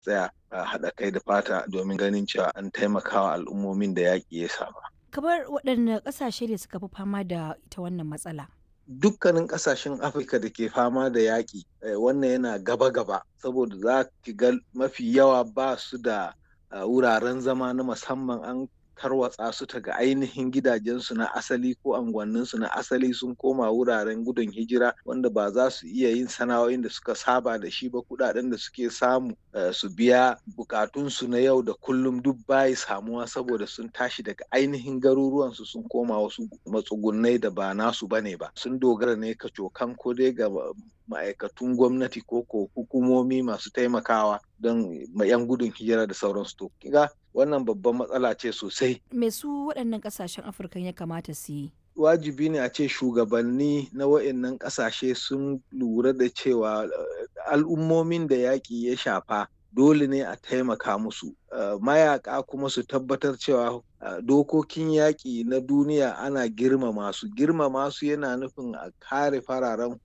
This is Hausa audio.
tsaya a haɗa kai da fata domin ganin cewa an taimakawa al'ummomin da yaƙi ya shafa. Kamar waɗanne ƙasashe ne suka fi fama da ita wannan matsala? Dukkanin ƙasashen Afirka da ke fama da yaƙi wannan yana gaba-gaba saboda za ki ga mafi yawa ba su da wuraren zama na musamman an tarwatsa su daga ainihin gidajensu na asali ko anguwanninsu na asali sun koma wuraren gudun hijira wanda ba za su iya yin sana'o'in da suka saba da shi ba kudaden da suke samu su biya bukatunsu na yau da kullum duk bayi samuwa saboda sun tashi daga ainihin garuruwansu sun koma wasu matsugunai da ba nasu bane ba sun dogara ne ka cokan ko dai ga ma'aikatun gwamnati ko ko hukumomi masu taimakawa don yan gudun hijira da sauransu to kiga wannan babban matsala ce sosai Me su waɗannan ƙasashen Afirka ya kamata su yi? wajibi ne a ce shugabanni na wa'annan ƙasashe sun lura da cewa al'ummomin da yaƙi ya shafa dole ne a taimaka musu mayaka kuma su tabbatar cewa dokokin yaƙi na duniya ana girmama su girmama su yana nufin a kare fararen